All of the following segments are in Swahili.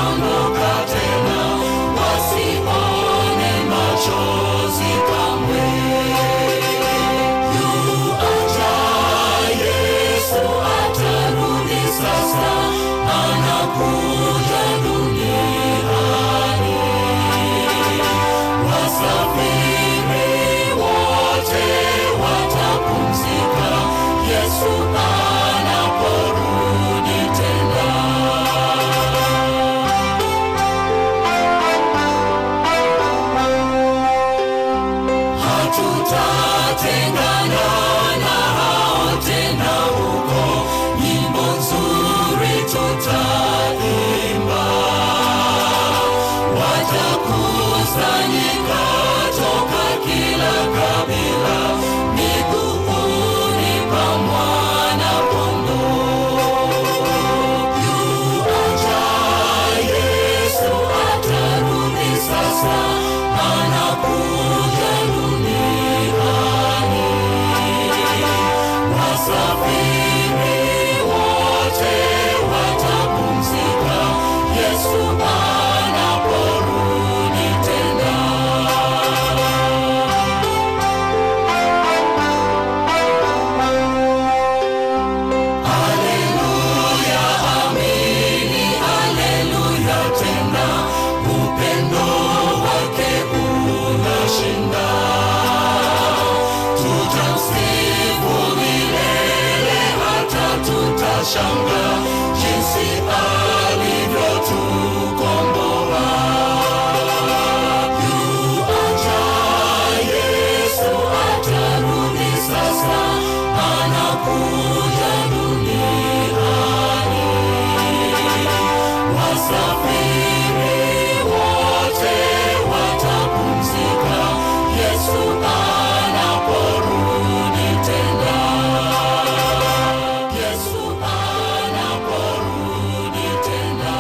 hataondoka tena, wasione machozi kamwe. Yuaja Yesu atarudi sasa, anakuja duniani. Wasafiri wote watapumzika, Yesu anaporudi tena. Hatutatengana na hao tena huko, nyimbo nzuri tutaimba. Watakusanyika toka kila kabila, miguuni pa Mwana-Kondoo. Yuaja Yesu atarudi sasa, anakuja duniani. Wasafiri wote watapumzika, Yesu anaporudi tena. Haleluya, amini, haleluya tena, upendo wake unashinda. Tutamsifu milele hata tutashanga jinsi alivyotukomboa. Yuaja Yesu atarudi sasa, anakuja duniani. Wasafiri wote watapumzika, Yesu anaporudi tena. Yesu anaporudi tena.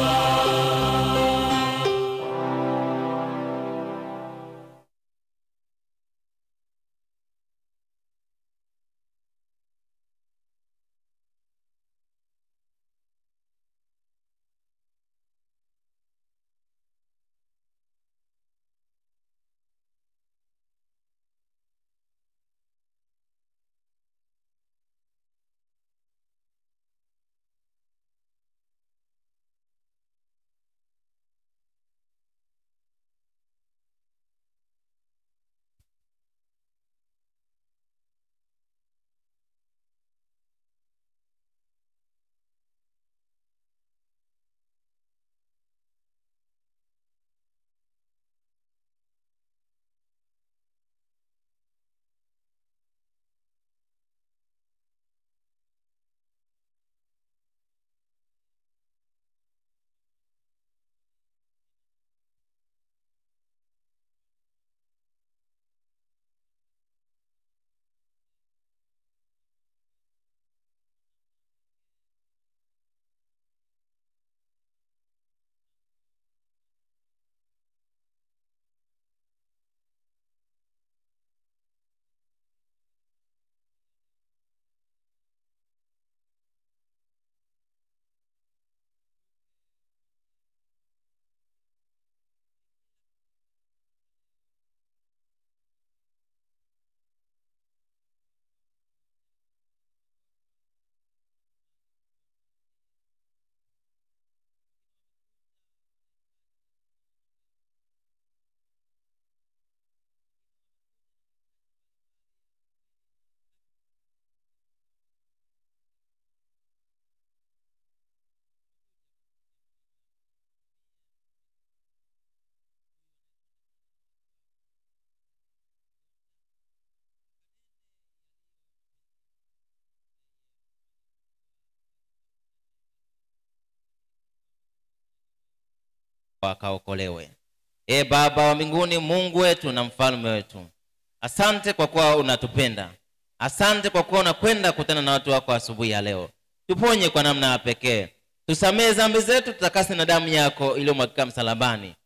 wakaokolewe e baba wa mbinguni mungu wetu na mfalme wetu asante kwa kuwa unatupenda asante kwa kuwa unakwenda kutana na watu wako asubuhi ya leo tuponye kwa namna ya pekee tusamehe dhambi zetu tutakase na damu yako iliyomwagika msalabani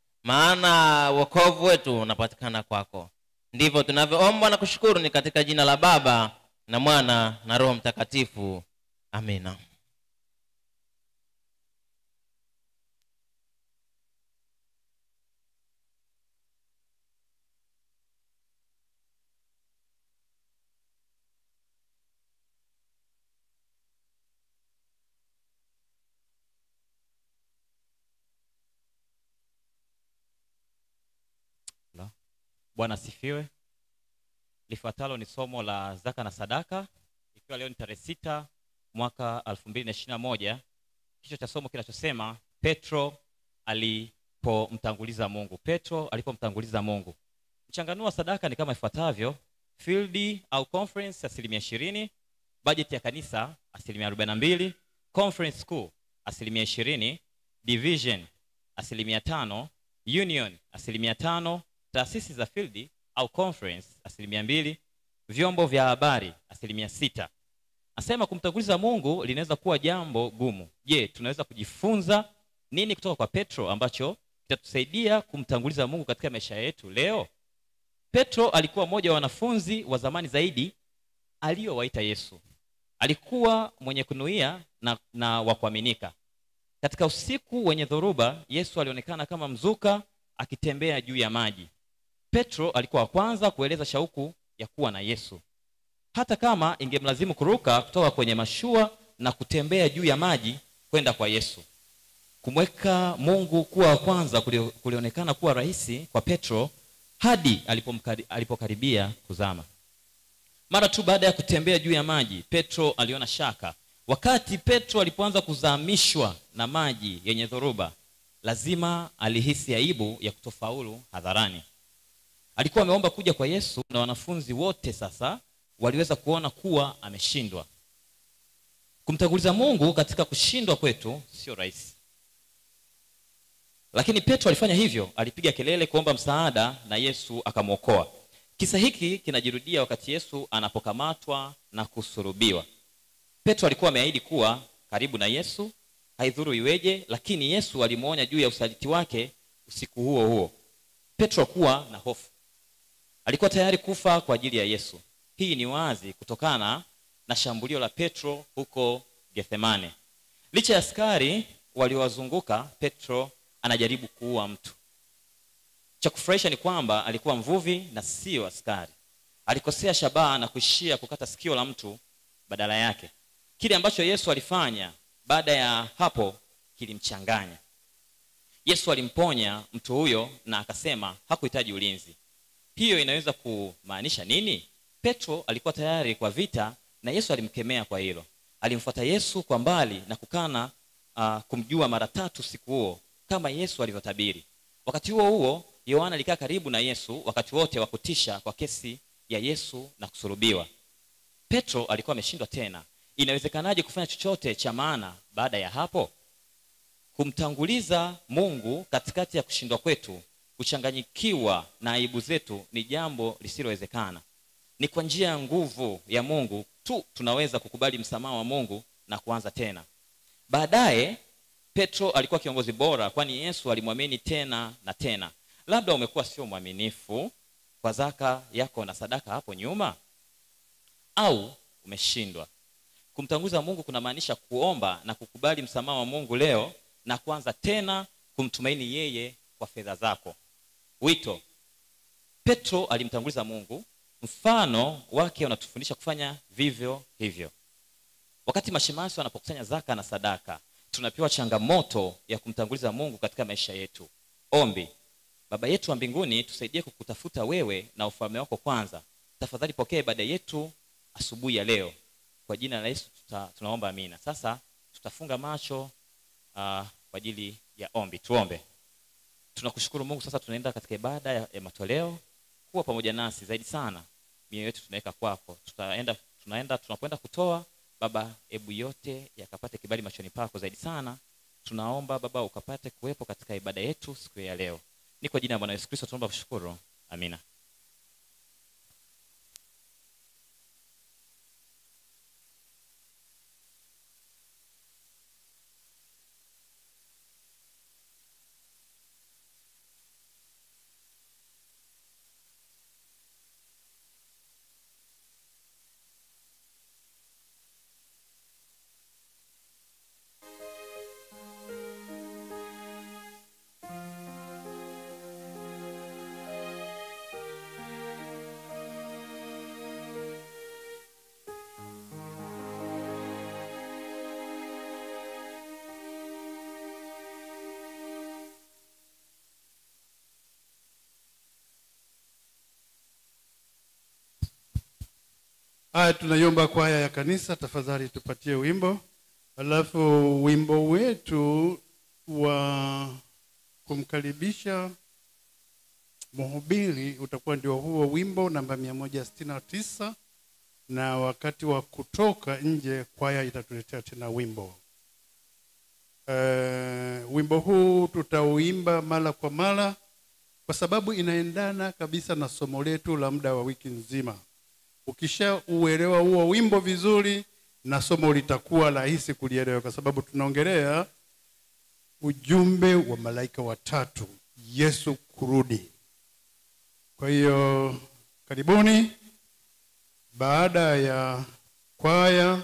maana wokovu wetu unapatikana kwako ndivyo tunavyoomba na kushukuru ni katika jina la baba na mwana na roho mtakatifu amina Bwana asifiwe. Lifuatalo ni somo la zaka na sadaka, ikiwa leo ni tarehe sita mwaka 2021. Kichwa cha somo kinachosema Petro alipomtanguliza Mungu. Petro alipomtanguliza Mungu. Mchanganuo wa sadaka ni kama ifuatavyo: field au conference asilimia ishirini, bajeti ya kanisa asilimia arobaini na mbili, conference school asilimia ishirini, division asilimia tano, union asilimia tano, taasisi za field au conference asilimia mbili, vyombo vya habari asilimia sita. Nasema kumtanguliza Mungu linaweza kuwa jambo gumu. Je, tunaweza kujifunza nini kutoka kwa Petro ambacho kitatusaidia kumtanguliza Mungu katika maisha yetu leo? Petro alikuwa mmoja wa wanafunzi wa zamani zaidi aliyowaita Yesu. Alikuwa mwenye kunuia na, na wa kuaminika. Katika usiku wenye dhoruba, Yesu alionekana kama mzuka akitembea juu ya maji. Petro alikuwa wa kwanza kueleza shauku ya kuwa na Yesu, hata kama ingemlazimu kuruka kutoka kwenye mashua na kutembea juu ya maji kwenda kwa Yesu. Kumweka Mungu kuwa wa kwanza kulio- kulionekana kuwa rahisi kwa Petro hadi alipomkari- alipokaribia kuzama. Mara tu baada ya kutembea juu ya maji, Petro aliona shaka. Wakati Petro alipoanza kuzamishwa na maji yenye dhoruba, lazima alihisi aibu ya kutofaulu hadharani. Alikuwa ameomba kuja kwa Yesu na wanafunzi wote sasa waliweza kuona kuwa ameshindwa. Kumtanguliza Mungu katika kushindwa kwetu sio rahisi. Lakini Petro alifanya hivyo, alipiga kelele kuomba msaada na Yesu akamwokoa. Kisa hiki kinajirudia wakati Yesu anapokamatwa na kusurubiwa. Petro alikuwa ameahidi kuwa karibu na Yesu, haidhuru iweje, lakini Yesu alimwonya juu ya usaliti wake usiku huo huo. Petro kuwa na hofu, alikuwa tayari kufa kwa ajili ya Yesu. Hii ni wazi kutokana na shambulio la Petro huko Gethsemane. Licha ya askari waliowazunguka, Petro anajaribu kuua mtu. Cha kufurahisha ni kwamba alikuwa mvuvi na sio askari. Alikosea shabaha na kuishia kukata sikio la mtu badala yake. Kile ambacho Yesu alifanya baada ya hapo kilimchanganya. Yesu alimponya mtu huyo na akasema hakuhitaji ulinzi. Hiyo inaweza kumaanisha nini? Petro alikuwa tayari kwa vita na Yesu alimkemea kwa hilo. Alimfuata Yesu kwa mbali na kukana uh, kumjua mara tatu siku huo kama Yesu alivyotabiri. Wakati huo huo, Yohana alikaa karibu na Yesu wakati wote wa kutisha kwa kesi ya Yesu na kusulubiwa. Petro alikuwa ameshindwa tena. Inawezekanaje kufanya chochote cha maana baada ya hapo? Kumtanguliza Mungu katikati ya kushindwa kwetu, kuchanganyikiwa na aibu zetu ni jambo lisilowezekana. Ni kwa njia ya nguvu ya Mungu tu tunaweza kukubali msamaha wa Mungu na kuanza tena. Baadaye Petro alikuwa kiongozi bora, kwani Yesu alimwamini tena na tena. Labda umekuwa sio mwaminifu kwa zaka yako na sadaka hapo nyuma, au umeshindwa. Kumtanguza Mungu kunamaanisha kuomba na kukubali msamaha wa Mungu leo na kuanza tena kumtumaini yeye kwa fedha zako. Wito. Petro alimtanguliza Mungu, mfano wake unatufundisha kufanya vivyo hivyo. Wakati mashemasi wanapokusanya zaka na sadaka, tunapewa changamoto ya kumtanguliza Mungu katika maisha yetu. Ombi. Baba yetu wa mbinguni, tusaidie kukutafuta wewe na ufalme wako kwanza. Tafadhali pokea ibada yetu asubuhi ya leo. Kwa jina la Yesu tuta, tunaomba amina. Sasa tutafunga macho uh, kwa ajili ya ombi. Tuombe. Tunakushukuru Mungu, sasa tunaenda katika ibada ya, ya matoleo. Kuwa pamoja nasi zaidi sana, mioyo yetu tunaweka kwako. Tutaenda, tunaenda tunapoenda kutoa Baba, hebu yote yakapate kibali machoni pako zaidi sana. Tunaomba Baba ukapate kuwepo katika ibada yetu siku ya leo. Ni kwa jina la Bwana Yesu Kristo tunaomba kushukuru, amina. haya tunaiomba kwaya ya kanisa tafadhali tupatie wimbo alafu wimbo wetu wa kumkaribisha mhubiri utakuwa ndio huo wimbo namba mia moja sitini na tisa na wakati wa kutoka nje kwaya itatuletea tena wimbo uh, wimbo huu tutauimba mara kwa mara kwa sababu inaendana kabisa na somo letu la muda wa wiki nzima ukishauelewa huo wimbo vizuri na somo litakuwa rahisi kulielewa kwa sababu tunaongelea ujumbe wa malaika watatu yesu kurudi kwa hiyo karibuni baada ya kwaya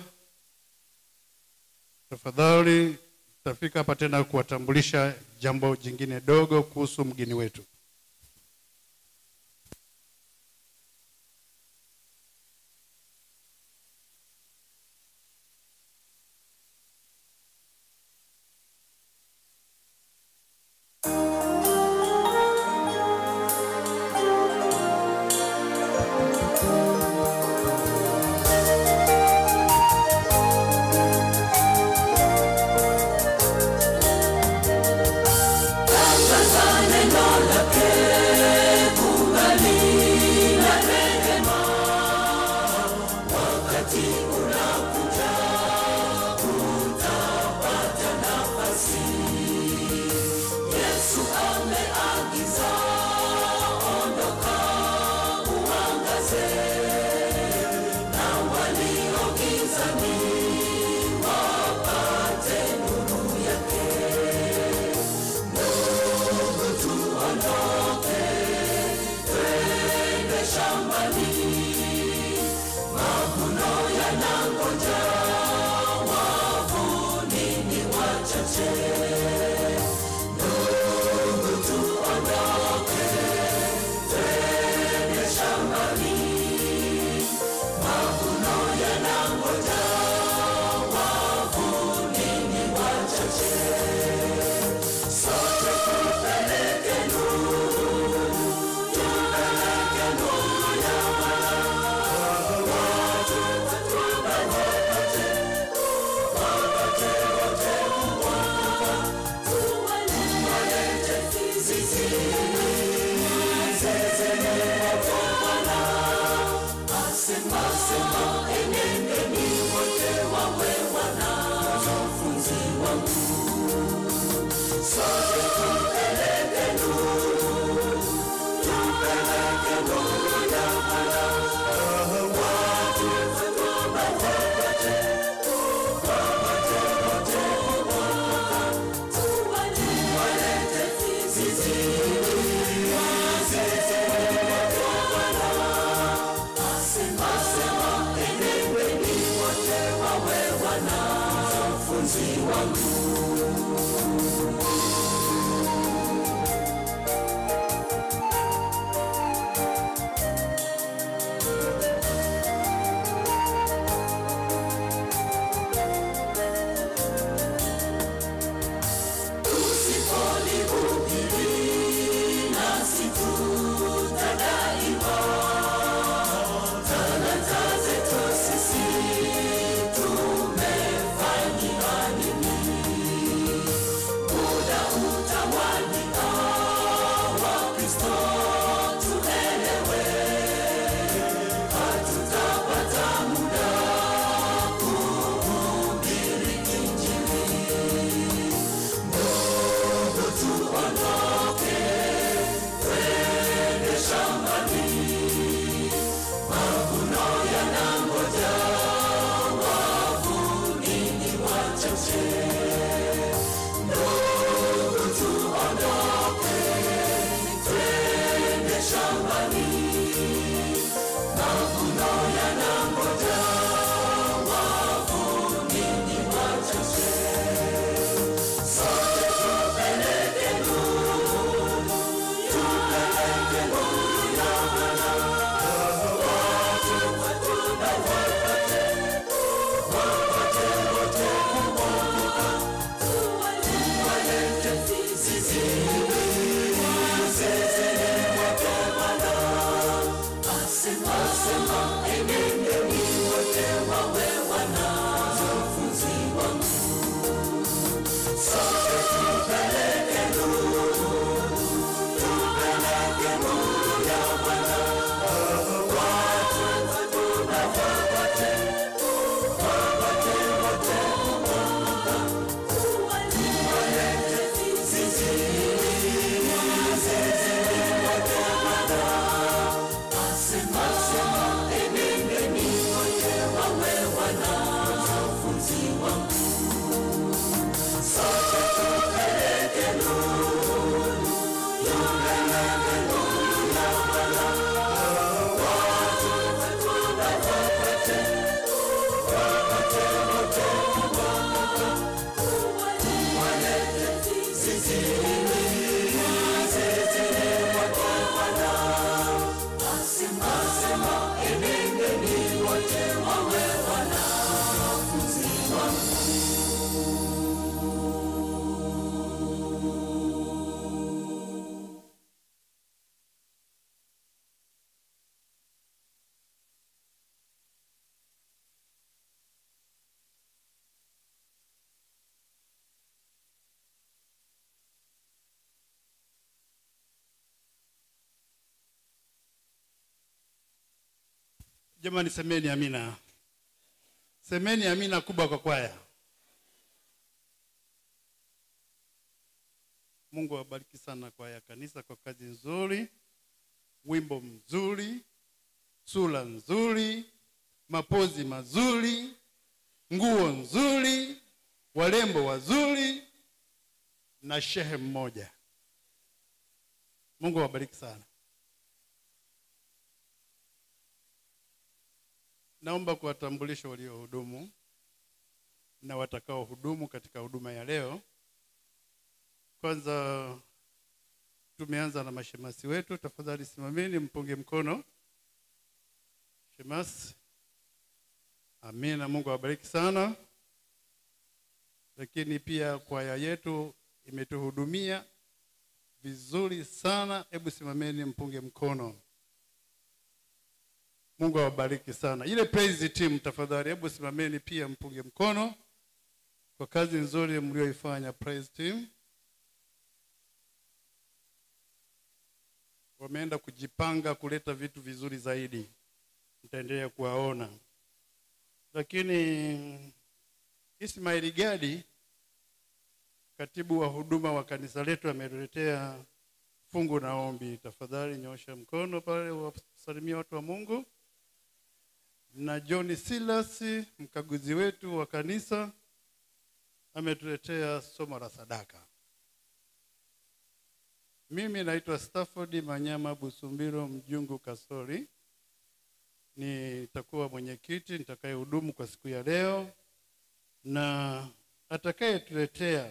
tafadhali tutafika hapa tena kuwatambulisha jambo jingine dogo kuhusu mgeni wetu jamani semeni amina semeni amina kubwa kwa kwaya mungu awabariki sana kwaya kanisa kwa kazi nzuri wimbo mzuri sura nzuri mapozi mazuri nguo nzuri warembo wazuri na shehe mmoja mungu awabariki sana naomba kuwatambulisha waliohudumu na watakaohudumu katika huduma ya leo kwanza tumeanza na mashemasi wetu tafadhali simameni mpunge mkono shemasi amina mungu awabariki sana lakini pia kwaya yetu imetuhudumia vizuri sana hebu simameni mpunge mkono mungu awabariki sana ile praise team tafadhali hebu simameni pia mpunge mkono kwa kazi nzuri mlioifanya praise team wameenda kujipanga kuleta vitu vizuri zaidi mtaendelea kuwaona lakini ismaili gadi katibu wa huduma wa kanisa letu ametuletea fungu na ombi tafadhali nyosha mkono pale wasalimia watu wa mungu na john silas mkaguzi wetu wa kanisa ametuletea somo la sadaka mimi naitwa stafford manyama busumbiro mjungu kasori nitakuwa mwenyekiti nitakayehudumu kwa siku ya leo na atakayetuletea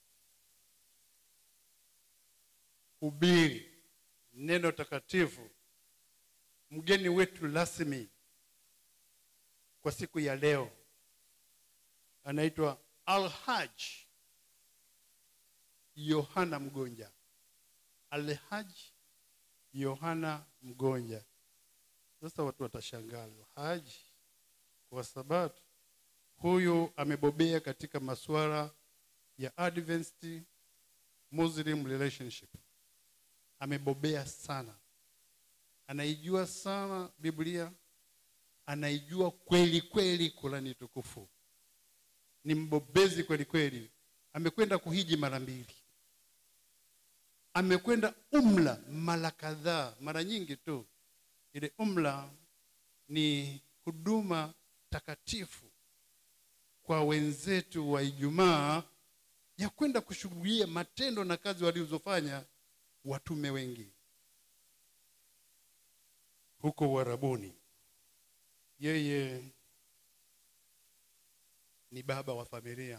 hubiri neno takatifu mgeni wetu rasmi kwa siku ya leo anaitwa alhaj yohana mgonja alhaj yohana mgonja sasa watu watashangaa alhaj kwa sababu huyu amebobea katika masuala ya advanced muslim relationship amebobea sana anaijua sana biblia anaijua kweli kweli kurani tukufu ni mbobezi kweli kweli amekwenda kuhiji mara mbili amekwenda umla mara kadhaa mara nyingi tu ile umla ni huduma takatifu kwa wenzetu wa ijumaa ya kwenda kushughulia matendo na kazi walizofanya watume wengi huko uharabuni yeye ni baba wa familia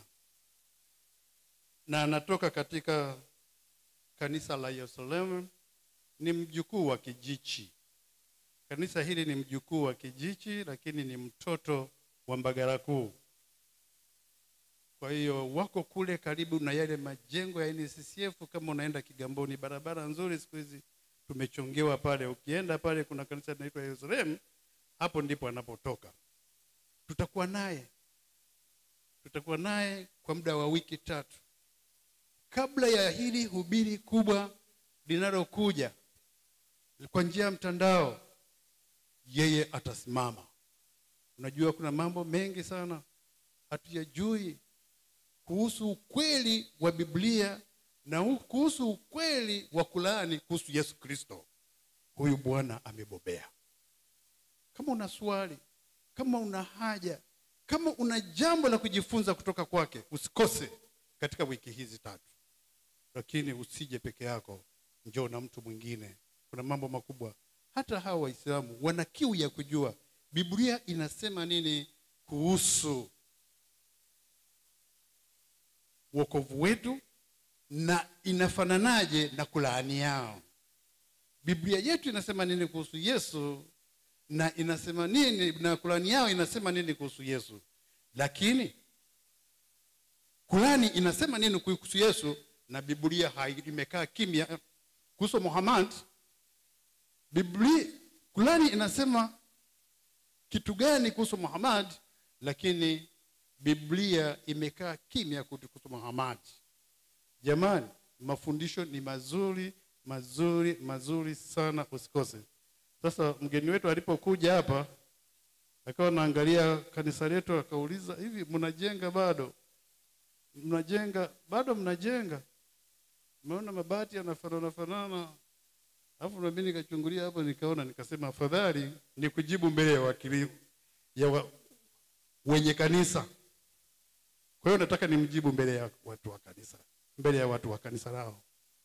na anatoka katika kanisa la yerusalemu ni mjukuu wa kijichi kanisa hili ni mjukuu wa kijichi lakini ni mtoto wa mbagara kuu kwa hiyo wako kule karibu na yale majengo ya nccf kama unaenda kigamboni barabara nzuri siku hizi tumechongewa pale ukienda pale kuna kanisa linaitwa yerusalemu hapo ndipo anapotoka tutakuwa naye tutakuwa naye kwa muda wa wiki tatu kabla ya hili hubiri kubwa linalokuja kwa njia ya mtandao yeye atasimama unajua kuna mambo mengi sana hatuyajui kuhusu ukweli wa biblia na u- kuhusu ukweli wa kulaani kuhusu yesu kristo huyu bwana amebobea kama una swali kama una haja kama una jambo la kujifunza kutoka kwake usikose katika wiki hizi tatu lakini usije peke yako njoo na mtu mwingine kuna mambo makubwa hata hawa waislamu wana kiu ya kujua biblia inasema nini kuhusu wokovu wetu na inafananaje na kulaani yao biblia yetu inasema nini kuhusu yesu na inasema nini na kulani yao inasema nini kuhusu yesu lakini kulani inasema nini kuhusu yesu na biblia hai- imekaa kimya kuhusu muhammad biblia kulani inasema kitu gani kuhusu muhammad lakini biblia imekaa kimya kuhusu muhammad jamani mafundisho ni mazuri mazuri mazuri sana usikose sasa mgeni wetu alipokuja hapa akawa naangalia kanisa letu akauliza hivi mnajenga bado mnajenga bado mnajenga umeona mabati yanafanana fanana alafu nami nikachungulia hapo nikaona nikasema afadhali ni kujibu mbele ya wakili ya wa, wenye kanisa kwa hiyo nataka nimjibu mbele ya watu wa kanisa mbele ya watu wa kanisa lao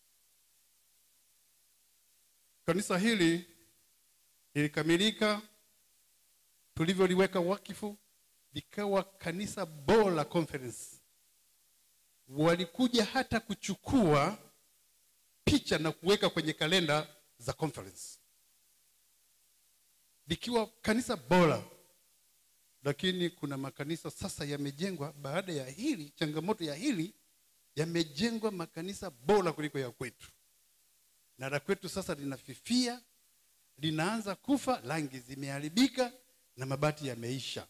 kanisa hili lilikamilika tulivyoliweka wakifu likawa kanisa bora la conference walikuja hata kuchukua picha na kuweka kwenye kalenda za conference likiwa kanisa bora lakini kuna makanisa sasa yamejengwa baada ya hili changamoto ya hili yamejengwa makanisa bora kuliko ya kwetu na la kwetu sasa linafifia linaanza kufa rangi zimeharibika na mabati yameisha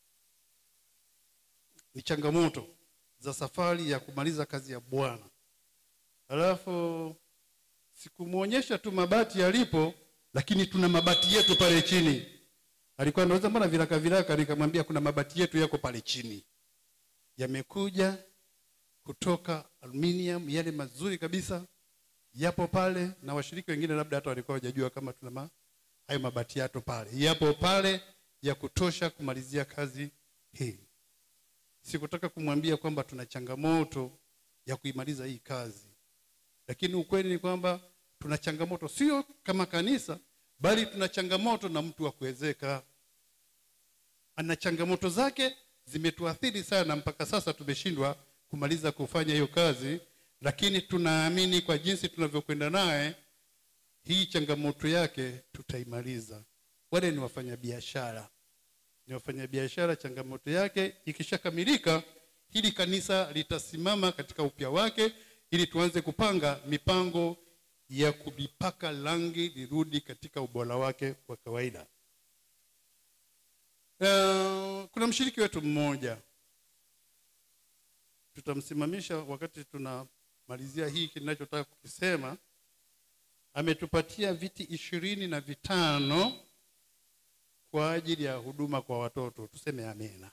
ni changamoto za safari ya kumaliza kazi ya bwana alafu sikumwonyesha tu mabati yalipo lakini tuna mabati yetu pale chini alikuwa anauza mbona viraka viraka nikamwambia kuna mabati yetu yako pale chini yamekuja kutoka aluminium yale mazuri kabisa yapo pale na washiriki wengine labda hata walikuwa hawajajua kama tuna ma, hayo mabati yato pale yapo pale ya kutosha kumalizia kazi hii sikutaka kumwambia kwamba tuna changamoto ya kuimaliza hii kazi lakini ukweli ni kwamba tuna changamoto sio kama kanisa bali tuna changamoto na mtu wa kuwezeka ana changamoto zake zimetuathiri sana mpaka sasa tumeshindwa kumaliza kufanya hiyo kazi lakini tunaamini kwa jinsi tunavyokwenda naye hii changamoto yake tutaimaliza wale ni wafanyabiashara ni wafanyabiashara changamoto yake ikishakamilika hili kanisa litasimama katika upya wake ili tuanze kupanga mipango ya kulipaka rangi lirudi katika ubora wake wa kawaida uh, kuna mshiriki wetu mmoja tutamsimamisha wakati tunamalizia hii kinachotaka kukisema ametupatia viti ishirini na vitano kwa ajili ya huduma kwa watoto tuseme amena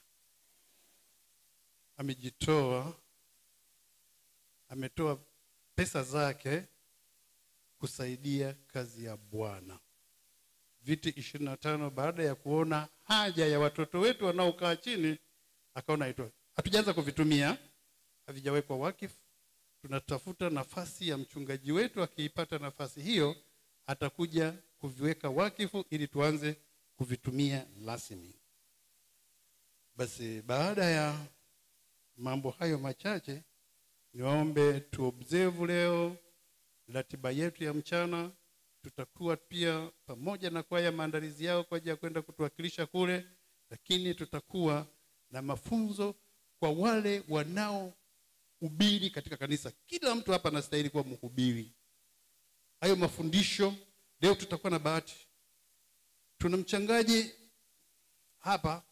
amejitoa ametoa pesa zake kusaidia kazi ya bwana viti ishirini na tano baada ya kuona haja ya watoto wetu wanaokaa chini akaona itoe hatujaanza kuvitumia havijawekwa wakifu tunatafuta nafasi ya mchungaji wetu akiipata nafasi hiyo atakuja kuviweka wakifu ili tuanze kuvitumia rasmi basi baada ya mambo hayo machache niwaombe tuobserve leo ratiba yetu ya mchana tutakuwa pia pamoja na kwaya maandalizi yao kwa ajili ya kwenda kutuwakilisha kule lakini tutakuwa na mafunzo kwa wale wanaohubiri katika kanisa kila mtu hapa anastahili kuwa mhubiri hayo mafundisho leo tutakuwa na bahati tuna mchangaji hapa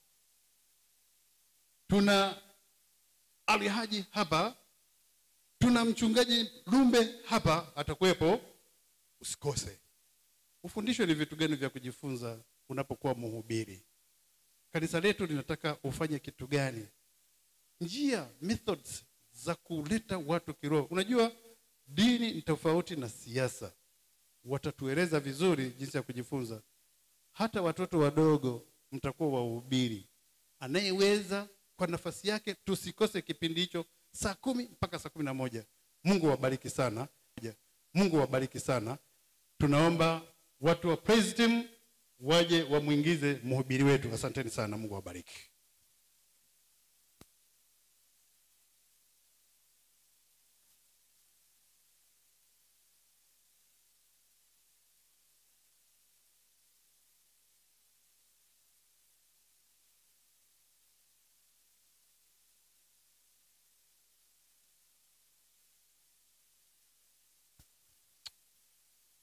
tuna alihaji hapa tuna mchungaji lumbe hapa atakuwepo usikose ufundishwe ni vitu gani vya kujifunza unapokuwa mhubiri kanisa letu linataka ufanye kitu gani njia methods za kuleta watu kiroho unajua dini ni tofauti na siasa watatueleza vizuri jinsi ya kujifunza hata watoto wadogo mtakuwa wahubiri anayeweza kwa nafasi yake tusikose kipindi hicho saa kumi mpaka saa kumi na moja mungu wabariki sana mungu wabariki sana tunaomba watu wa praise team waje wamwingize mhubiri wetu asanteni sana mungu wabariki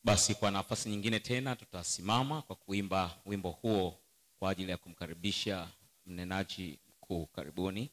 basi kwa nafasi nyingine tena tutasimama kwa kuimba wimbo huo kwa ajili ya kumkaribisha mnenaji mkuu karibuni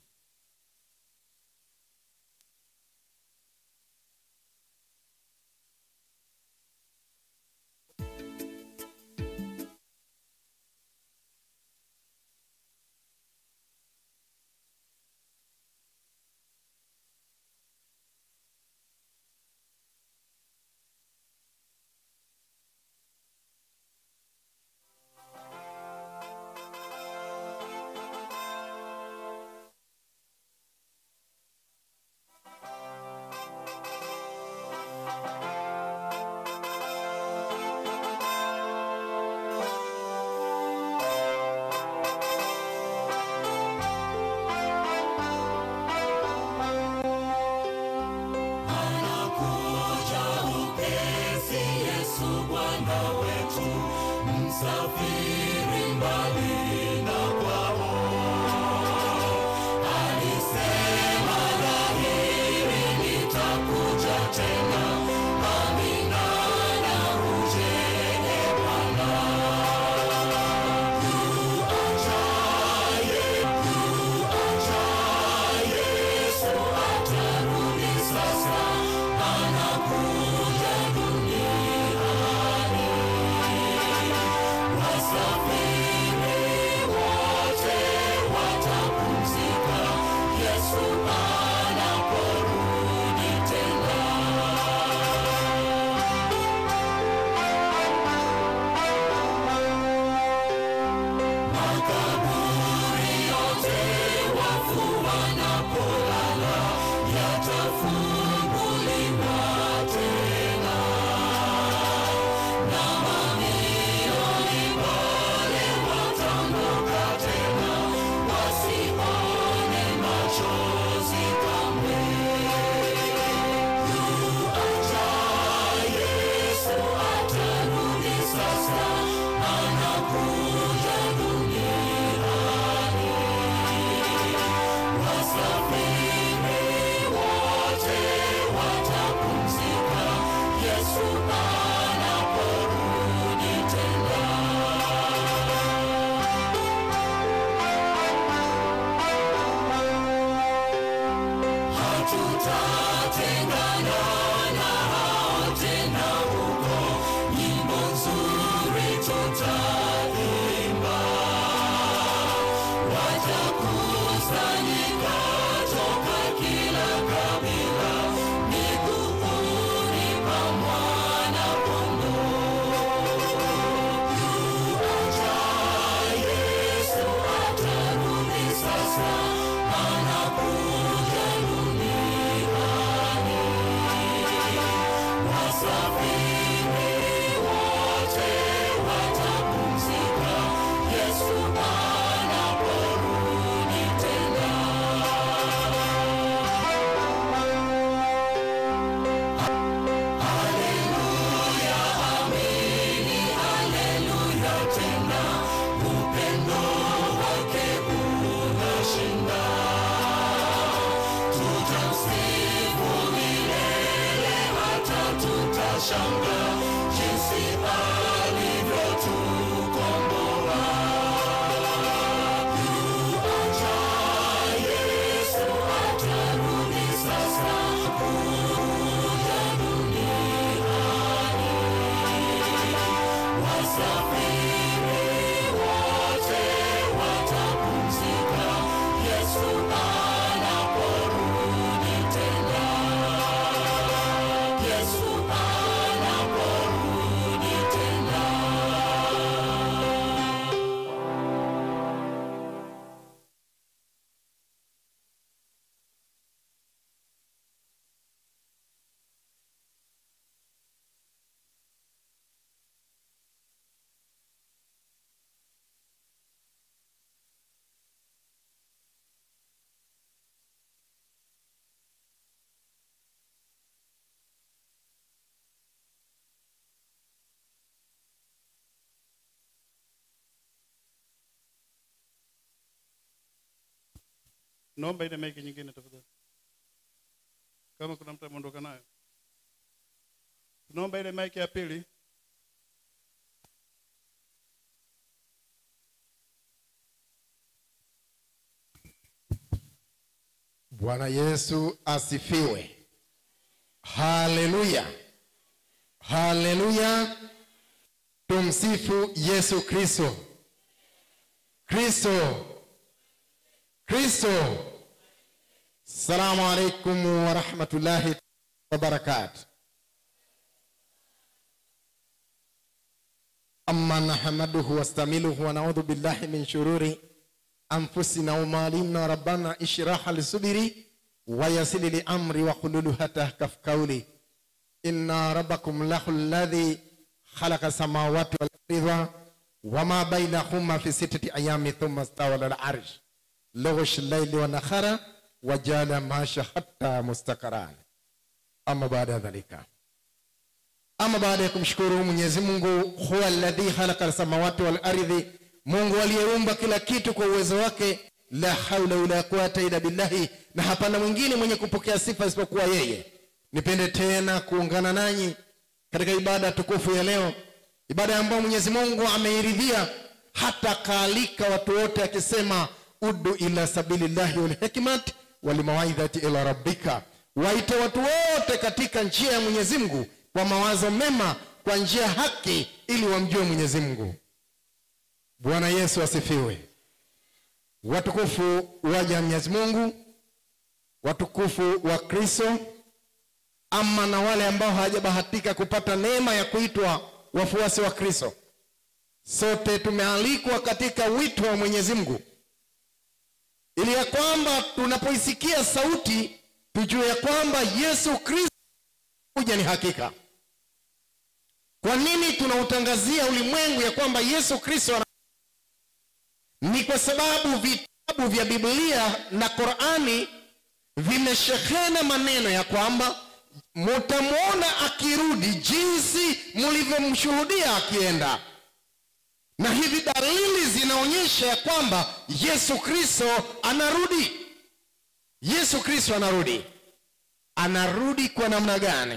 anakuja upesi yesu bwana wetu msafiri mbali na kwao alisema dhahiri nitakuja tena amina na ujene bwana yuajaye yuajaye yesu atarudi sasa anakuja duniani wasafiri wote watapumzika yesu anaporudi tena makaburi yote wafu wanapolala yatafunguliwa tena na mamilioni pale watangoka tena wasione machozi kamwe yuaja yesu atarudi sasa anakuja duniani wasafiri wote watapumzika yesu anaporudi tena hatutatengana na hao tena huko nyimbo nzuri tutaimba watakusanyika toka kila kabila miguuni pa mwana kondoo yuaja yesu atarudi sasa anakuja duniani wasafiri wote watapumzika yesu anaporudi tena Haleluya, amini, haleluya tena, upendo wake unashinda. Tutamsifu milele hata tutashanga jinsi alivyotukomboa. Yuaja Yesu atarudi sasa kuja duniani. Wasafiri wote watapumzika Yesu anaporudi tena. Yesu anaporudi tena. naomba ile maiki nyingine tafadhali kama kuna mtu ameondoka nayo tunaomba ile maiki ya pili bwana yesu asifiwe haleluya haleluya tumsifu yesu kristo kristo kristo salamu alaikum warahmatullahi wabarakatu أما نحمده واستعمله ونعوذ بالله من شرور أنفسنا ومالنا ربنا اشرح لي صدري ويسر لي أمري وحلل حتى كف قولي إن ربكم له الذي خلق السماوات والأرض وما بينهما في ستة أيام ثم استوى على العرش لغش الليل والنهار وجعل ما حتى مستقران أما بعد ذلك ama baada ya kumshukuru mwenyezi mungu huwa alladhi khalaqa samawati wal ardhi mungu aliyeumba kila kitu kwa uwezo wake la haula wala quwata illa billahi na hapana mwingine mwenye kupokea sifa isipokuwa yeye nipende tena kuungana nanyi katika ibada tukufu ya leo ibada ambayo mwenyezi mungu ameiridhia hata akaalika watu wote akisema udu ila sabilillahi walhikmat walimawaidhati ila rabbika waite watu wote katika njia ya mwenyezi mungu kwa mawazo mema kwa njia ya haki ili wamjue mwenyezi mungu bwana yesu asifiwe watukufu waja mwenyezi mungu watukufu wa kristo ama na wale ambao hawajabahatika kupata neema ya kuitwa wafuasi wa kristo sote tumealikwa katika wito wa mwenyezi mungu ili ya kwamba tunapoisikia sauti tujue ya kwamba yesu kristo kuja ni hakika kwa nini tunautangazia ulimwengu ya kwamba yesu kristo ana... ni kwa sababu vitabu vya biblia na qurani vimeshehena maneno ya kwamba mutamwona akirudi jinsi mlivyomshuhudia akienda na hivi dalili zinaonyesha ya kwamba yesu kristo anarudi yesu kristo anarudi anarudi kwa namna gani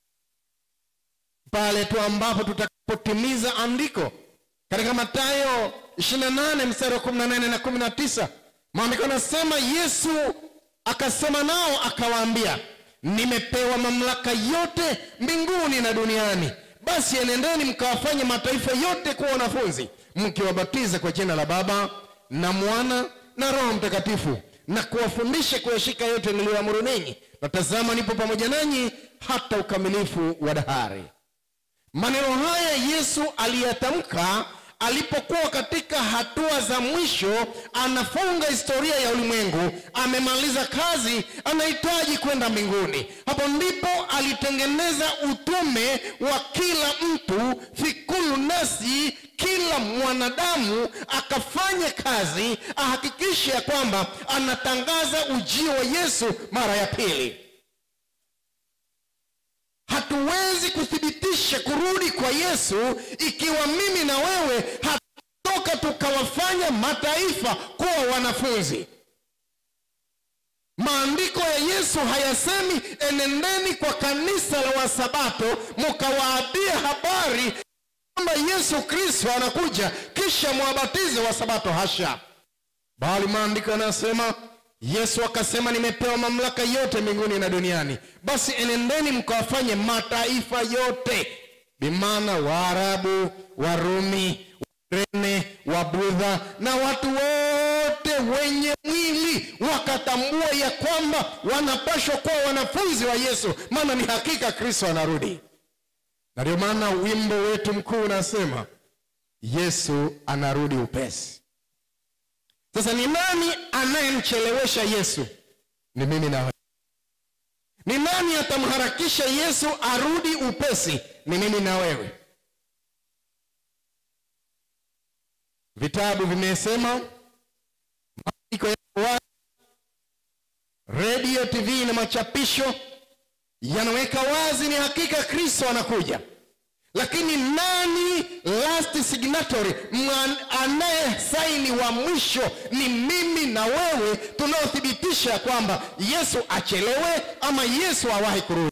pale tu ambapo tutakapotimiza andiko katika matayo 28 mstari wa 18 na 19 maandiko anasema yesu akasema nao akawaambia nimepewa mamlaka yote mbinguni na duniani basi enendeni mkawafanye mataifa yote kuwa wanafunzi mkiwabatiza kwa jina la baba na mwana na roho mtakatifu na kuwafundisha kuyashika yote niliyoamuru ninyi na tazama nipo pamoja nanyi hata ukamilifu wa dahari maneno haya yesu aliyatamka alipokuwa katika hatua za mwisho anafunga historia ya ulimwengu amemaliza kazi anahitaji kwenda mbinguni hapo ndipo alitengeneza utume wa kila mtu fikulu nasi kila mwanadamu akafanye kazi ahakikishe ya kwamba anatangaza ujio wa yesu mara ya pili hatuwezi kuthibitisha kurudi kwa yesu ikiwa mimi na wewe hatoka tukawafanya mataifa kuwa wanafunzi maandiko ya yesu hayasemi enendeni kwa kanisa la wasabato mukawaambie habari kwamba yesu kristo anakuja kisha mwabatize wasabato hasha bali maandiko yanasema yesu akasema nimepewa mamlaka yote mbinguni na duniani basi enendeni mkawafanye mataifa yote bimana waarabu warumi warene wabudha na watu wote wenye mwili wakatambua ya kwamba wanapashwa kuwa wanafunzi wa yesu maana ni hakika kristo anarudi na ndio maana wimbo wetu mkuu unasema yesu anarudi upesi sasa ni nani anayemchelewesha yesu ni mimi na wewe. ni nani atamharakisha yesu arudi upesi ni mimi na wewe vitabu vimesema maandiko yako wazi redio tv na machapisho yanaweka wazi ni hakika kristo anakuja lakini nani last signatory anaye saini wa mwisho ni mimi na wewe tunaothibitisha kwamba yesu achelewe ama yesu awahi kurudi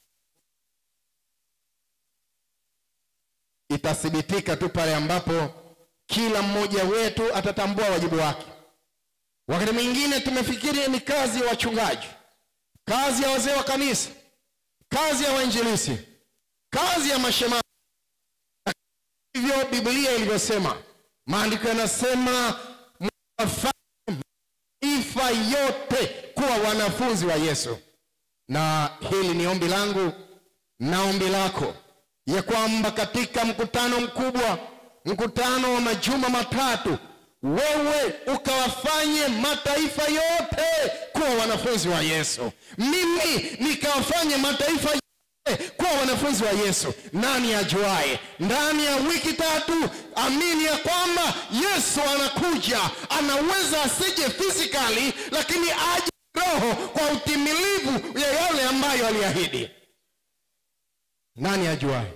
itathibitika tu pale ambapo kila mmoja wetu atatambua wajibu wake wakati mwingine tumefikiri ni kazi ya wachungaji kazi ya wazee wa kanisa kazi ya wainjilisi kazi ya mashemasi hivyo biblia ilivyosema maandiko yanasema mwafanye mataifa yote kuwa wanafunzi wa yesu na hili ni ombi langu na ombi lako ya kwamba katika mkutano mkubwa mkutano wa majuma matatu wewe ukawafanye mataifa yote kuwa wanafunzi wa yesu mimi nikawafanye mataifa yote kuwa wanafunzi wa yesu nani ajuaye ndani ya wiki tatu amini ya kwamba yesu anakuja anaweza asije fizikali lakini aje roho kwa utimilivu ya yale ambayo aliahidi nani ajuaye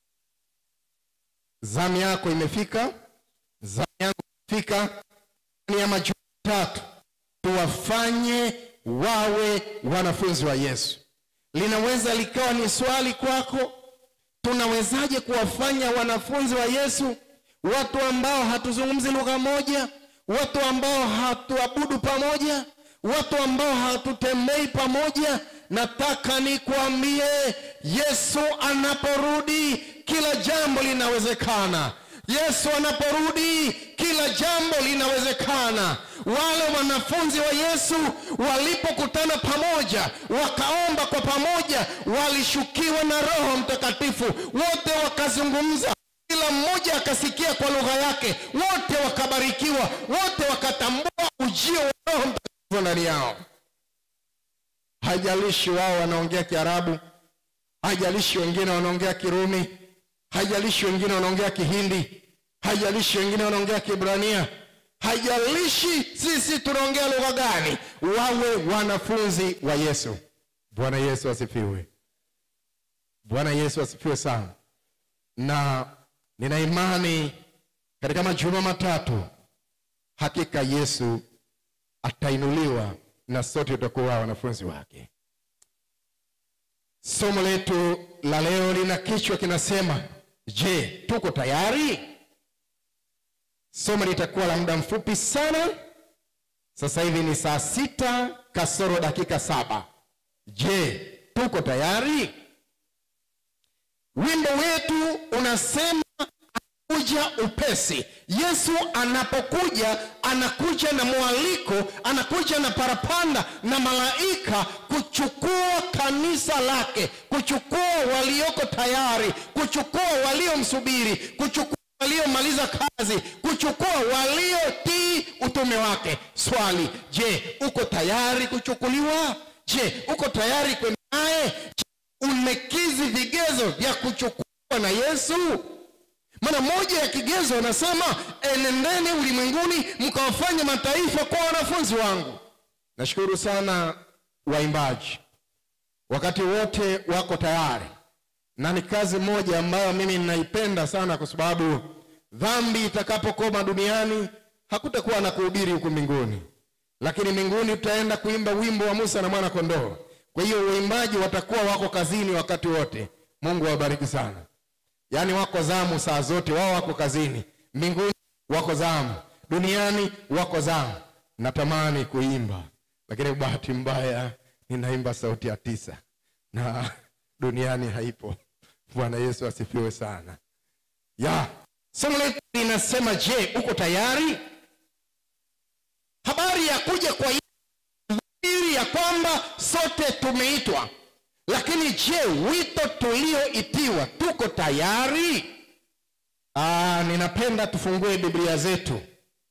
zamu yako imefika zamu yangu imefika ndani ya majuma tatu tuwafanye wawe wanafunzi wa yesu linaweza likawa ni swali kwako tunawezaje kuwafanya wanafunzi wa yesu watu ambao hatuzungumzi lugha moja watu ambao hatuabudu pamoja watu ambao hatutembei pamoja nataka nikwambie yesu anaporudi kila jambo linawezekana yesu anaporudi kila jambo linawezekana wale wanafunzi wa yesu walipokutana pamoja wakaomba kwa pamoja walishukiwa na roho mtakatifu wote wakazungumza kila mmoja akasikia kwa lugha yake wote wakabarikiwa wote wakatambua ujio wa roho mtakatifu ndani yao haijalishi wao wanaongea kiarabu haijalishi wengine wanaongea kirumi haijalishi wengine wanaongea kihindi haijalishi wengine wanaongea kibrania haijalishi sisi tunaongea lugha gani wawe wanafunzi wa yesu bwana yesu asifiwe bwana yesu asifiwe sana na nina imani katika majuma matatu hakika yesu atainuliwa na sote tutakuwa wanafunzi wake somo letu la leo lina kichwa kinasema je tuko tayari somo litakuwa la muda mfupi sana sasa hivi ni saa sita kasoro dakika saba je tuko tayari wimbo wetu unasema kuja upesi yesu anapokuja anakuja na mwaliko anakuja na parapanda na malaika kuchukua kanisa lake kuchukua walioko tayari kuchukua waliomsubiri kuchukua waliomaliza kazi kuchukua waliotii utume wake swali je uko tayari kuchukuliwa je uko tayari kwenda naye Je, umekizi vigezo vya kuchukuliwa na yesu maana moja ya kigezo anasema enendeni ulimwenguni mkawafanya mataifa kwa wanafunzi wangu nashukuru sana waimbaji wakati wote wako tayari na ni kazi moja ambayo mimi ninaipenda sana kwa sababu dhambi itakapokoma duniani hakutakuwa na kuhubiri huku mbinguni lakini mbinguni tutaenda kuimba wimbo wa musa na mwana kondoo kwa hiyo waimbaji watakuwa wako kazini wakati wote mungu awabariki sana yaani wako zamu saa zote wao wako kazini mbinguni wako zamu duniani wako zamu natamani kuimba lakini bahati mbaya ninaimba sauti ya tisa na duniani haipo bwana yesu asifiwe sana ya somo letu linasema je uko tayari habari ya kuja kwa ili ya kwamba sote tumeitwa lakini je wito tulioitiwa tuko tayari Aa, ninapenda tufungue biblia zetu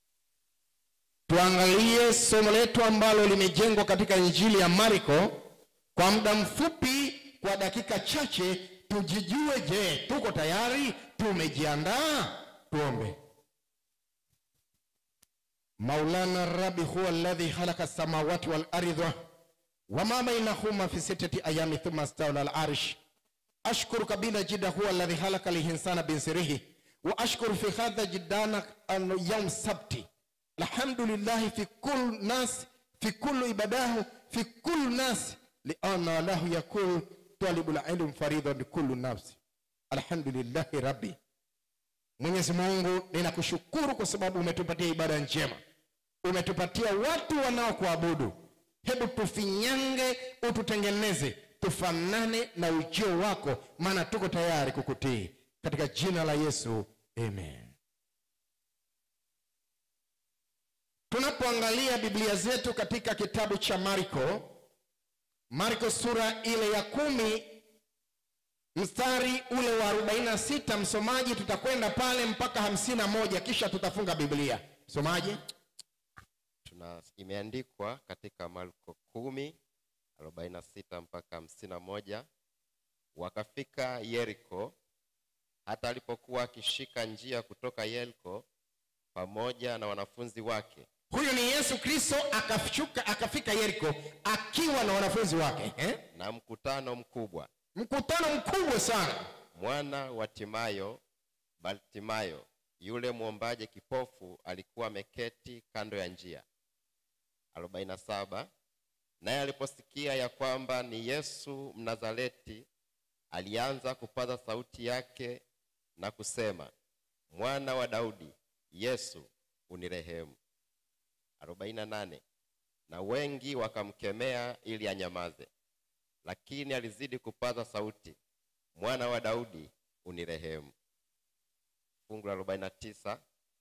tuangalie somo letu ambalo limejengwa katika injili ya marko kwa muda mfupi kwa dakika chache tujijue je tuko tayari tumejiandaa tuombe maulana rabi huwa alladhi khalaqa samawati wal ardha وما بينهما في ستة أيام ثم استوى على العرش أشكرك بنا جدا هو الذي خلق الإنسان بسره وأشكر في هذا جدا أن يوم السبت الحمد لله في كل ناس في كل عباداه في كل ناس لأن له يقول طالب العلم فريضة لكل نفس الحمد لله ربي mwenyezi mungu ninakushukuru kwa sababu umetupatia ibada njema umetupatia watu wanaokuabudu hebu tufinyange ututengeneze tufanane na ujio wako maana tuko tayari kukutii katika jina la yesu amen tunapoangalia biblia zetu katika kitabu cha marko marko sura ile ya kumi mstari ule wa 46 msomaji tutakwenda pale mpaka 51 kisha tutafunga biblia msomaji tuna imeandikwa katika marko kumi arobaini na sita mpaka hamsini na moja wakafika yeriko hata alipokuwa akishika njia kutoka yeriko pamoja na wanafunzi wake huyu ni yesu kristo akashuka akafika yeriko akiwa na wanafunzi wake eh? na mkutano mkubwa mkutano mkubwa sana mwana wa timayo bartimayo yule mwombaji kipofu alikuwa ameketi kando ya njia 47 naye aliposikia ya kwamba ni yesu mnazareti alianza kupaza sauti yake na kusema mwana wa daudi yesu unirehemu 48 na wengi wakamkemea ili anyamaze lakini alizidi kupaza sauti mwana wa daudi unirehemu fungu la 49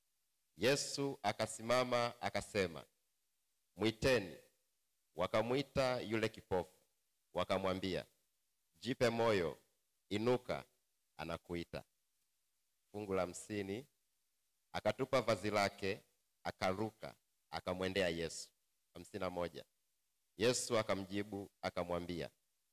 yesu akasimama akasema mwiteni wakamwita yule kipofu wakamwambia jipe moyo inuka anakuita fungu la hamsini akatupa vazi lake akaruka akamwendea yesu hamsini na moja yesu akamjibu akamwambia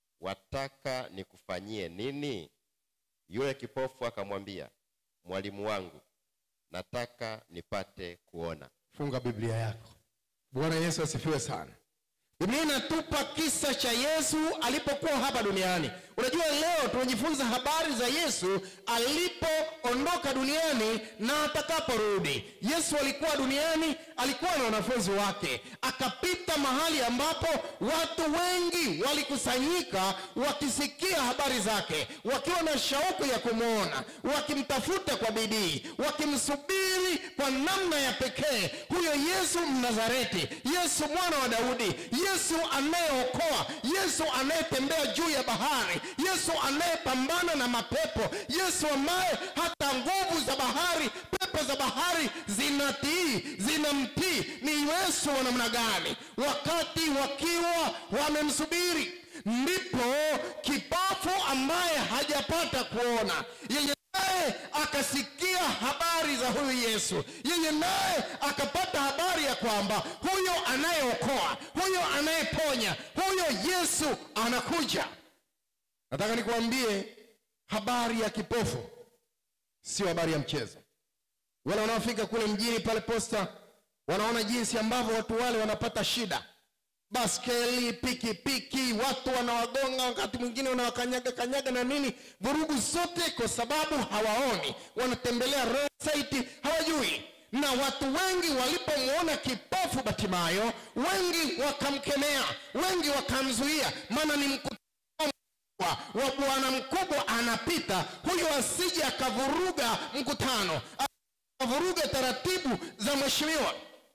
wataka nikufanyie nini yule kipofu akamwambia mwalimu wangu nataka nipate kuona funga biblia yako bwana yesu asifiwe sana biblia inatupa kisa cha yesu alipokuwa hapa duniani unajua leo tunajifunza habari za yesu alipoondoka duniani na atakaporudi yesu alikuwa duniani alikuwa na wanafunzi wake akapita mahali ambapo watu wengi walikusanyika wakisikia habari zake wakiwa na shauku ya kumwona wakimtafuta kwa bidii wakimsubiri kwa namna ya pekee huyo yesu mnazareti yesu mwana wa daudi yesu anayeokoa yesu anayetembea juu ya bahari yesu anayepambana na mapepo yesu ambaye hata nguvu za bahari pepo za bahari zinatii zinamtii ni yesu wa namna gani wakati wakiwa wamemsubiri ndipo kipofu ambaye hajapata kuona yenye naye akasikia habari za huyu yesu yeye naye akapata habari ya kwamba huyo anayeokoa huyo anayeponya huyo yesu anakuja nataka nikuambie habari ya kipofu sio habari ya mchezo wale wanaofika kule mjini pale posta wanaona jinsi ambavyo watu wale wanapata shida baskeli pikipiki watu wanawagonga wakati mwingine wanawakanyaga kanyaga na nini vurugu zote kwa sababu hawaoni wanatembelea roadside hawajui na watu wengi walipomwona kipofu batimayo wengi wakamkemea wengi wakamzuia maana ni mkutano mkubwa wa bwana mkubwa anapita huyo asije akavuruga mkutano akavuruga taratibu za mheshimiwa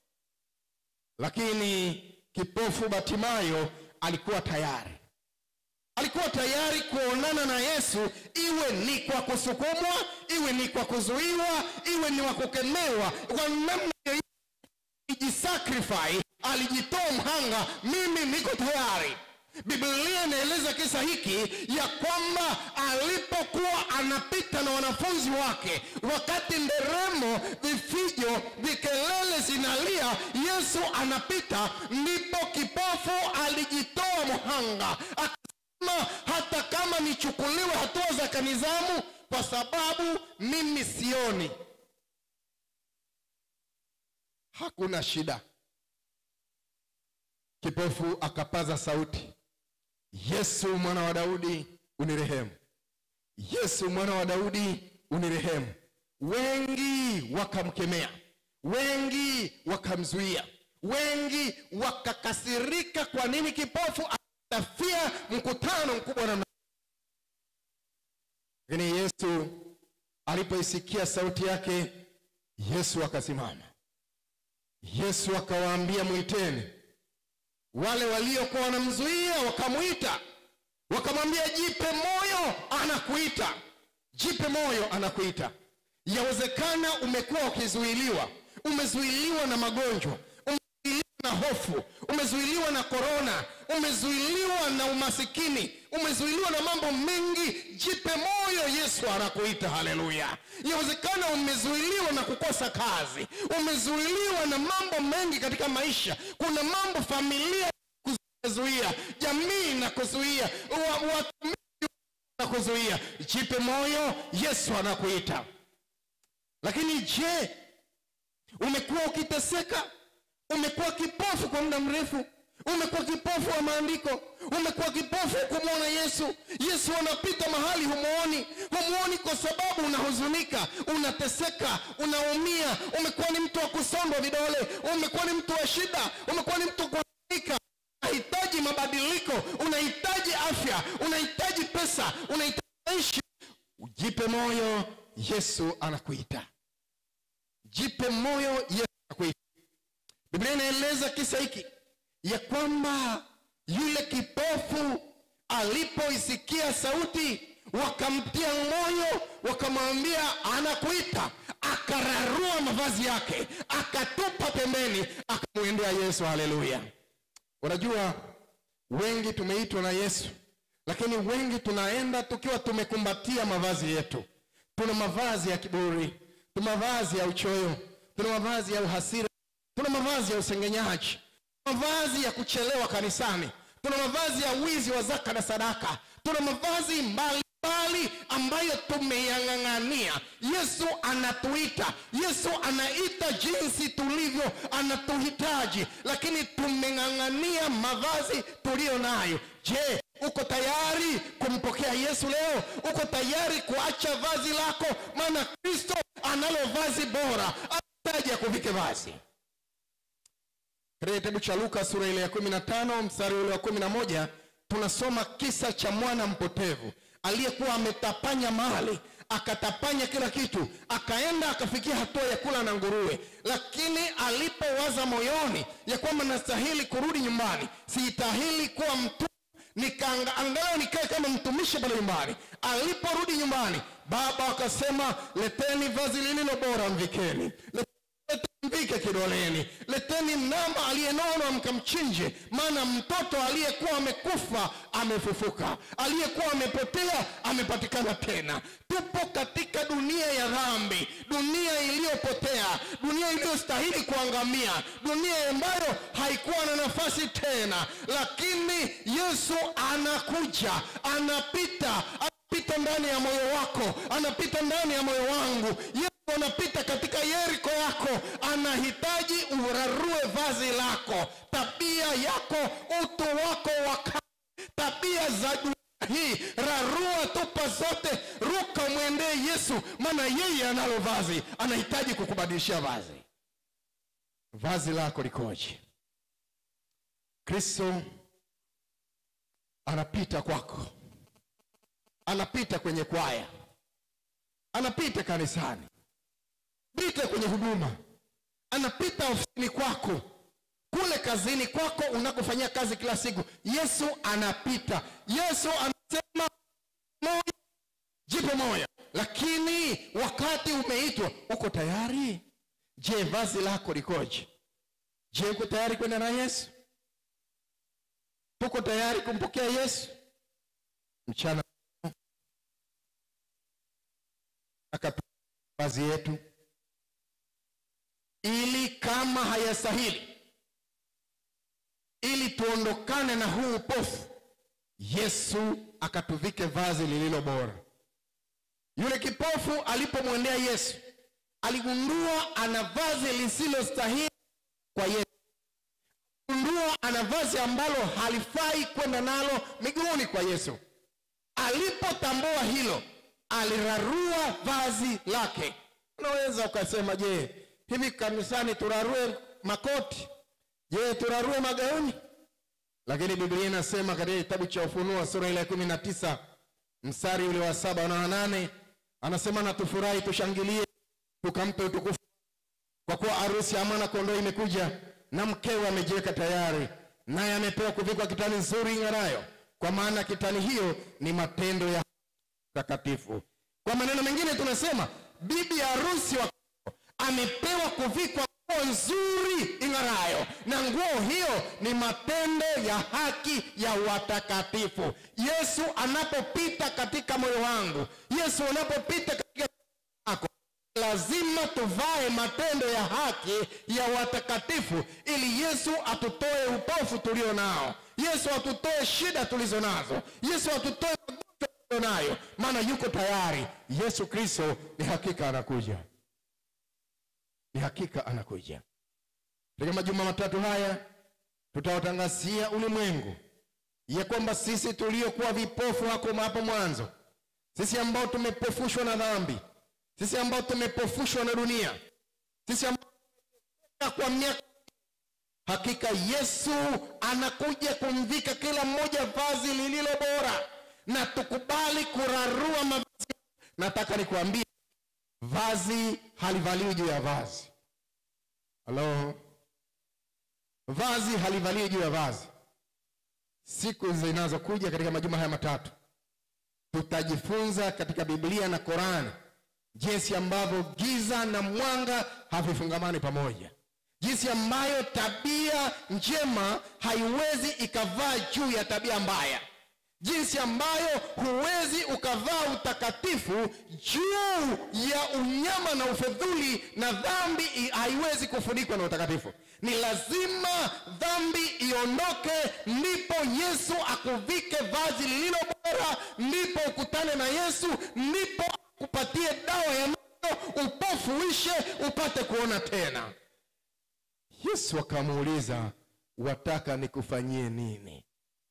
lakini kipofu batimayo alikuwa tayari alikuwa tayari kuonana na yesu iwe ni kwa kusukumwa iwe ni kwa kuzuiwa iwe ni wa kukemewa kwa namna yoyote alijisacrifice alijitoa mhanga mimi niko tayari biblia inaeleza kisa hiki ya kwamba alipokuwa anapita na wanafunzi wake wakati nderemo vifijo vikelele zinalia yesu anapita ndipo kipofu alijitoa mhanga akasema hata kama nichukuliwe hatua za kanizamu kwa sababu mimi sioni hakuna shida kipofu akapaza sauti yesu mwana wa daudi unirehemu yesu mwana wa daudi unirehemu wengi wakamkemea wengi wakamzuia wengi wakakasirika kwa nini kipofu atafia mkutano mkubwa namna lakini yesu alipoisikia sauti yake yesu akasimama yesu akawaambia mwiteni wale waliokuwa wanamzuia wakamwita wakamwambia jipe moyo anakuita jipe moyo anakuita yawezekana umekuwa ukizuiliwa umezuiliwa na magonjwa umezuiliwa na hofu umezuiliwa na korona umezuiliwa na umasikini umezuiliwa na mambo mengi jipe moyo yesu anakuita haleluya yawezekana umezuiliwa na kukosa kazi umezuiliwa na mambo mengi katika maisha kuna mambo familia kuzuia jamii na kuzuia wa- watumishi na kuzuia jipe moyo yesu anakuita lakini je umekuwa ukiteseka umekuwa kipofu kwa muda mrefu umekuwa kipofu wa maandiko umekuwa kipofu kumwona yesu yesu anapita mahali humuoni humuoni kwa sababu unahuzunika unateseka unaumia umekuwa ni mtu wa kusondwa vidole umekuwa ni mtu wa shida umekuwa ni mtu wa kuhuzunika unahitaji mabadiliko unahitaji afya unahitaji pesa unahitaji maisha jipe moyo yesu anakuita jipe moyo yesu anakuita biblia inaeleza kisa hiki ya kwamba yule kipofu alipoisikia sauti wakamtia moyo wakamwambia anakuita akararua mavazi yake akatupa pembeni akamwendea yesu haleluya unajua wengi tumeitwa na yesu lakini wengi tunaenda tukiwa tumekumbatia mavazi yetu tuna mavazi ya kiburi tuna mavazi ya uchoyo tuna mavazi ya uhasira tuna mavazi ya usengenyaji mavazi ya kuchelewa kanisani tuna mavazi ya wizi wa zaka na sadaka tuna mavazi mbalimbali ambayo tumeyang'ang'ania yesu anatuita yesu anaita jinsi tulivyo anatuhitaji lakini tumeng'ang'ania mavazi tuliyo nayo je uko tayari kumpokea yesu leo uko tayari kuacha vazi lako maana kristo analo vazi bora anahitaji akuvike vazi katika kitabu cha luka sura ile ya kumi na tano mstari ule wa kumi na moja tunasoma kisa cha mwana mpotevu aliyekuwa ametapanya mali akatapanya kila kitu akaenda akafikia hatua ya kula na nguruwe lakini alipowaza moyoni ya kwamba nastahili kurudi nyumbani sitahili kuwa mtu nikaanga- angalau nikae kama mtumishi pale nyumbani aliporudi nyumbani baba akasema leteni vazi lililo bora mvikeni Leteni mvike kidoleni leteni ndama aliyenona mkamchinje maana mtoto aliyekuwa amekufa amefufuka aliyekuwa amepotea amepatikana tena tupo katika dunia ya dhambi dunia iliyopotea dunia iliyostahili kuangamia dunia ambayo haikuwa na nafasi tena lakini yesu anakuja anapita anapita ndani ya moyo wako anapita ndani ya moyo wangu yesu anapita katika yeriko yako anahitaji urarue vazi lako tabia yako utu wako wa kale, tabia za dunia hii rarua tupa zote ruka mwendee yesu maana yeye analo vazi anahitaji kukubadilishia vazi vazi lako likoje kristo anapita kwako anapita kwenye kwaya anapita kanisani pita kwenye huduma anapita ofisini kwako kule kazini kwako unakofanyia kazi kila siku yesu anapita yesu anasema moyo jipe moyo lakini wakati umeitwa uko tayari je vazi lako likoje je uko tayari kwenda na yesu tuko tayari kumpokea yesu mchana akatupa vazi yetu ili kama hayastahili ili tuondokane na huu upofu yesu akatuvike vazi lililo bora yule kipofu alipomwendea yesu aligundua ana vazi lisilostahili kwa yesu gundua ana vazi ambalo halifai kwenda nalo miguuni kwa yesu alipotambua hilo alirarua vazi lake unaweza ukasema je hivi kanisani turarue makoti je turarue magauni lakini biblia inasema katika kitabu cha ufunuo sura ile ya kumi na tisa mstari ule wa saba na wanane anasema na tufurahi tushangilie tukampe utukufu kwa kuwa arusi ya mwana kondoo imekuja na mkewe amejiweka tayari naye amepewa kuvikwa kitani nzuri ing'arayo kwa maana kitani hiyo ni matendo ya takatifu kwa maneno mengine tunasema bibi harusi wa amepewa kuvikwa nguo nzuri ing'arayo na nguo hiyo ni matendo ya haki ya watakatifu yesu anapopita katika moyo wangu yesu anapopita katika yako lazima tuvae matendo ya haki ya watakatifu ili yesu atutoe upofu tulio nao yesu atutoe shida tulizo nazo yesu atutoe magonjwa tulio nayo maana yuko tayari yesu kristo ni hakika anakuja ni hakika anakuja katika majuma matatu haya tutawatangazia ulimwengu ya kwamba sisi tuliokuwa vipofu hako hapo mwanzo sisi ambao tumepofushwa na dhambi sisi ambao tumepofushwa na dunia sisi ambao kwa miaka hakika yesu anakuja kumvika kila mmoja vazi lililo bora na tukubali kurarua mavazi nataka nikuambie vazi halivaliwi juu ya vazi halo vazi halivaliwi juu ya vazi siku zinazokuja katika majuma haya matatu tutajifunza katika biblia na korani jinsi ambavyo giza na mwanga havifungamani pamoja jinsi ambayo tabia njema haiwezi ikavaa juu ya tabia mbaya jinsi ambayo huwezi ukavaa utakatifu juu ya unyama na ufedhuli na dhambi i- haiwezi kufunikwa na utakatifu ni lazima dhambi iondoke ndipo yesu akuvike vazi lililo bora ndipo ukutane na yesu ndipo akupatie dawa ya moyo upofu uishe upate kuona tena yesu akamuuliza wataka nikufanyie nini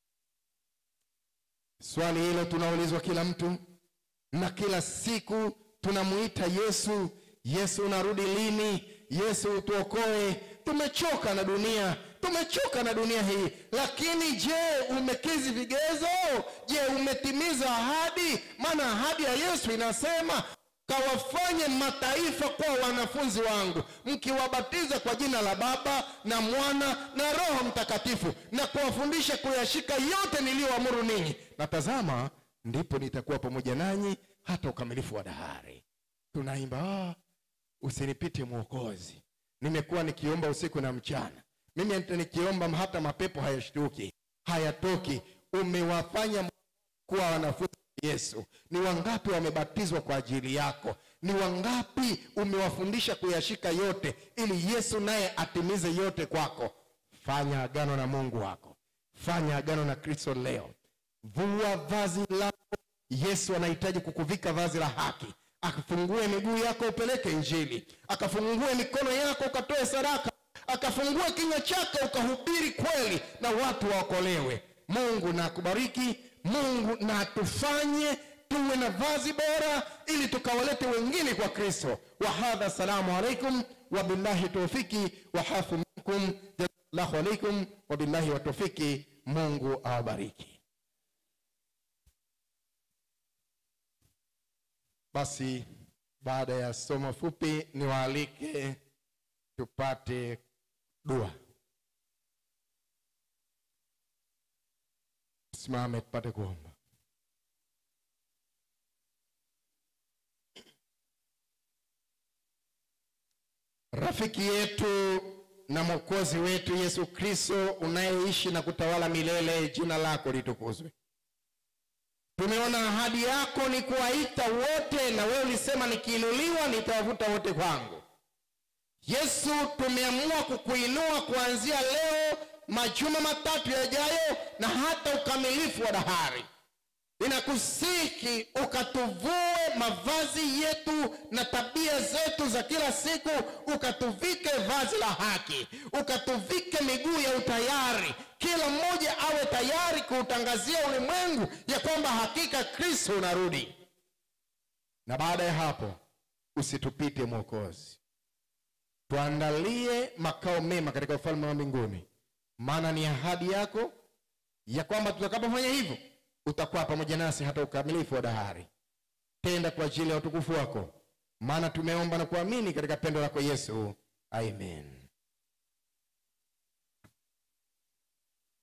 swali hilo tunaulizwa kila mtu na kila siku tunamuita yesu yesu unarudi lini yesu utuokoe tumechoka na dunia tumechoka na dunia hii lakini je umekizi vigezo je umetimiza ahadi maana ahadi ya yesu inasema kawafanye mataifa kuwa wanafunzi wangu mkiwabatiza kwa jina la baba na mwana na roho mtakatifu na kuwafundisha kuyashika yote niliyoamuru ninyi na tazama ndipo nitakuwa pamoja nanyi hata ukamilifu wa dahari tunaimba ah, usinipite mwokozi nimekuwa nikiomba usiku na mchana mimi hata nikiomba hata mapepo hayashtuki hayatoki umewafanya kuwa wanafunzi wa yesu ni wangapi wamebatizwa kwa ajili yako ni wangapi umewafundisha kuyashika yote ili yesu naye atimize yote kwako fanya agano na mungu wako fanya agano na kristo leo vua vazi lako yesu anahitaji kukuvika vazi la haki akafungue miguu yako upeleke injili akafungue mikono yako ukatoe sadaka akafungue kinywa chako ukahubiri kweli na watu waokolewe mungu na akubariki mungu na atufanye tuwe na vazi bora ili tukawalete wengine kwa kristo wahadha salamu alaikum wabillahi taufiki wahafu minkum jazakallahu alaikum wabillahi watofiki mungu awabariki basi baada ya somo fupi niwaalike tupate dua simame tupate kuomba rafiki yetu na mwokozi wetu yesu kristo unayeishi na kutawala milele jina lako litukuzwe tumeona ahadi yako ni kuwaita wote na wewe ulisema nikiinuliwa nitawavuta wote kwangu yesu tumeamua kukuinua kuanzia leo majuma matatu yajayo na hata ukamilifu wa dahari ninakusiki ukatuvue mavazi yetu na tabia zetu za kila siku ukatuvike vazi la haki ukatuvike miguu ya utayari kila mmoja awe tayari kuutangazia ulimwengu ya kwamba hakika kristo unarudi na baada ya hapo usitupite mwokozi tuandalie makao mema katika ufalme wa mbinguni maana ni ahadi yako ya kwamba tutakapofanya hivyo utakuwa pamoja nasi hata ukamilifu wa dahari tenda kwa ajili ya utukufu wako maana tumeomba na kuamini katika pendo lako yesu amen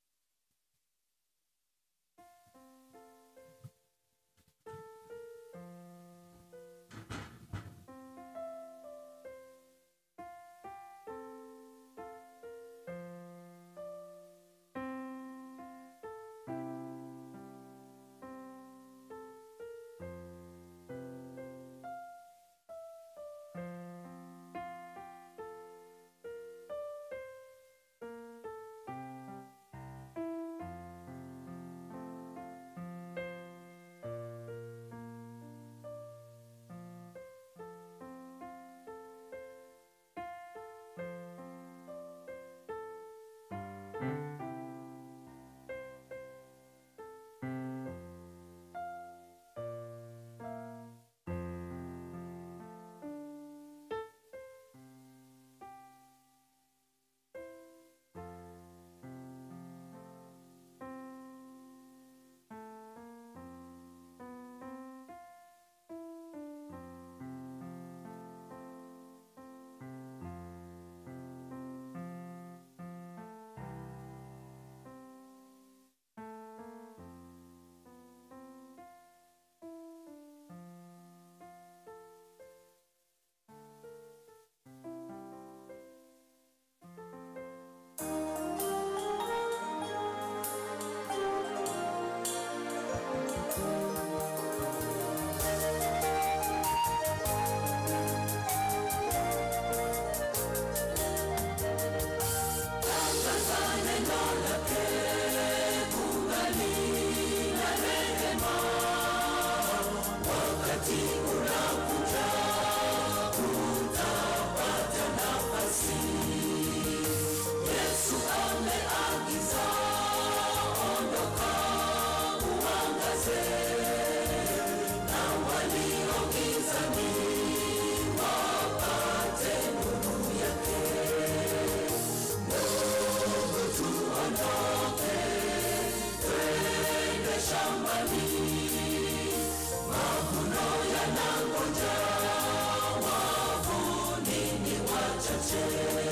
Yesu